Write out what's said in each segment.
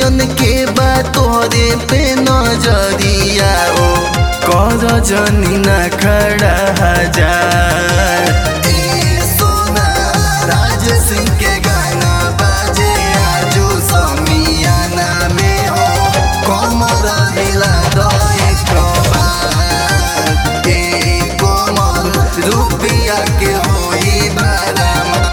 असलियतियन के बा तोहरे पे नजरिया ओ कर जनी ना खड़ा हजार ए सोना राज सिंह के गाना बाजे आजू समियाना में हो कमर हिला दो एक बार ए कोमल रुपिया के होई बारामा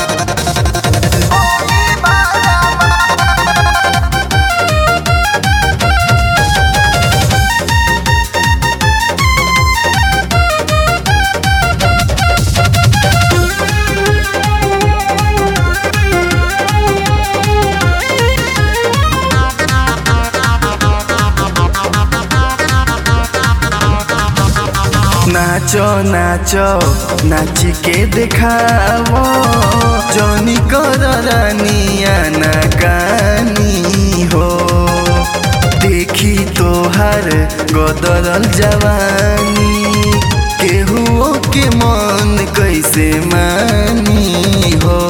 नाचो नाचो नाची के देखावो जनी कर रानिया ना कानी हो देखी तोहार गदरल जवानी केहुओ के मन कैसे मानी हो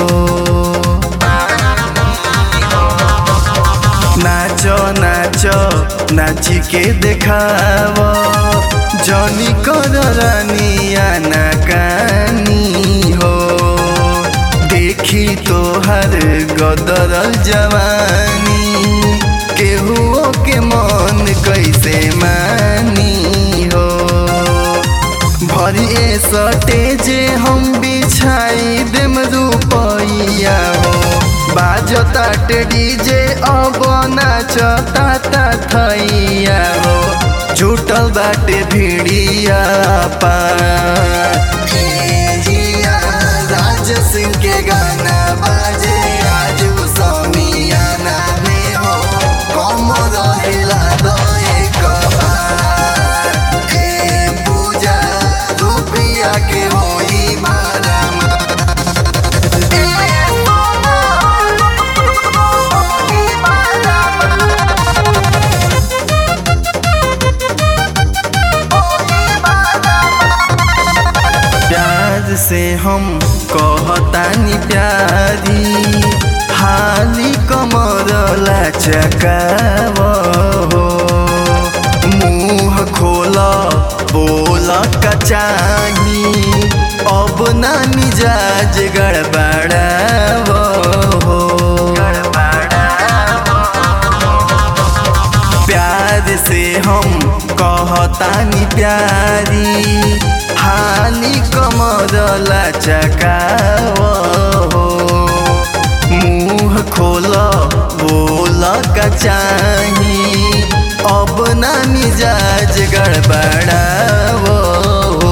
नाचो नाचो नाची के देखावो जनी कर रानिया ना कानी हो देखी तोहर गदरल जवानी केहुओ के मन कैसे मानी हो भरिए सटे जे हम बिछाई देम रुपैया हो बाजता डीजे अब नाचता ता थैया हो जुटल बाटे भिड़िया पार राज सिंह के गाना बाजे आजू समियाना में हो कमर हिला दो एक बार ए पूजा रुपिया के होई बारामा प्यार से हम कहतानी प्यारी हाली कमर लचकाव हो मुँह खोल बोल कचाही अब ना मिजाज गड़बड़ाव हो प्यार से हम कहतानी प्यारी हाली कमर लचकाव हो मुँह खोल बोल कचाही अब ना मिजाज गड़बड़ाव हो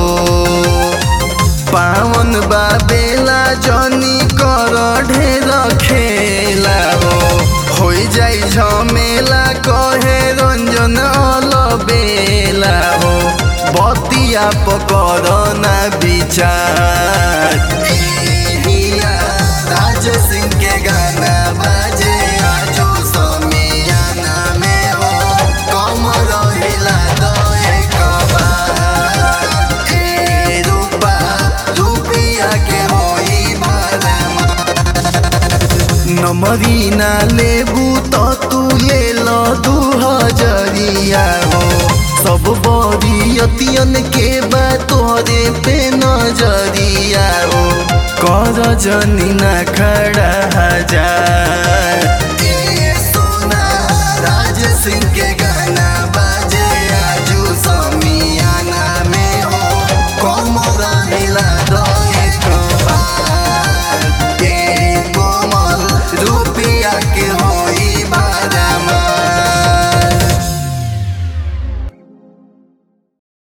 पावन बाबेला जनी कर ढेर खेला हो हो जाई झमेला कहे रंजन अलबेला हो बतिया पकर ना विचार एहिया राज सिंह के गाना बाजे आजू समियाना में हो कमर हिला दो एक बार ए रूपा रुपिया के होई बारामा नमरी ना लेबू तो तू ले लो दू हजरिया हो सब बरियतियन के बा तोहरे पे नजरिया हो कर जनी ना खड़ा हजार